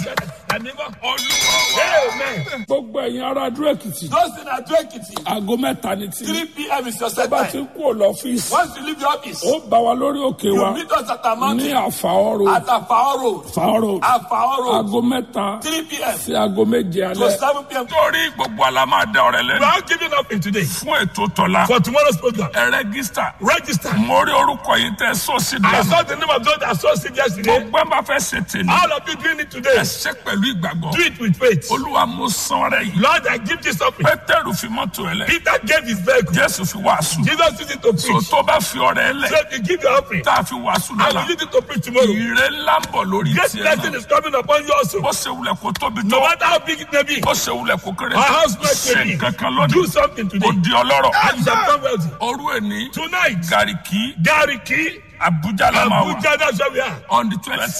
Àníbọ̀. olúwa wa. Amen. gbogbo ẹ̀yin ará adúró èkìtì Those in Ado Ekiti, aago mẹ́ta ní tí 3 p.m. is your set bá ti time. ń kú lọ́fíìsì Once you leave the office, ó bá wa lórí òkè wa you meet us at our ní mountain àfàọ́rò at Afao Road. àfàọ́rò Afao Road, aago mẹ́ta 3 p.m. sí aago méje to alẹ́ 7 p.m. torí gbogbo àlá máa da ọ̀rẹ́ We lẹ́nu. are giving up in today fún ètò tọ́lá. for tomorrow's program. ẹ rẹ́gísítà. Register. mo rí orúkọ yìí tẹ sóòsì I dùn. saw the name of those that saw it yesterday. gbogbo ẹ bá fẹ́ ṣe tèmi. All of you doing it today. ẹ ṣe pẹ̀lú ìgbàgbọ́. Do it with faith. olúwa mo san ọrẹ yìí. Lord, I give this offering. pétérù fi mọ́tò ẹ lẹ. Peter gave his vehicle. jésù fi wàásù. Jesus used it to so preach. tó bá fi ọrẹ ẹ lẹ. So if you give your offering, tá a fi wàásù I lọ́la. will use it to preach tomorrow. ìrè ńlá ń bọ̀ lórí Great tiẹ̀ blessing náà. is coming upon you also. bó ṣe wulẹ̀ kó tóbi No tó. matter how big it may be, bó ṣe wulẹ̀ kó kéré our tó. house might ṣe be. nǹkan kan Do lónìí. something ó today. di ọlọ́rọ̀. And you shall become wealthy. òru ẹni Tonight, gàríkì Gariki, abuja la máa wà Abuja, that's where we are. on the twenty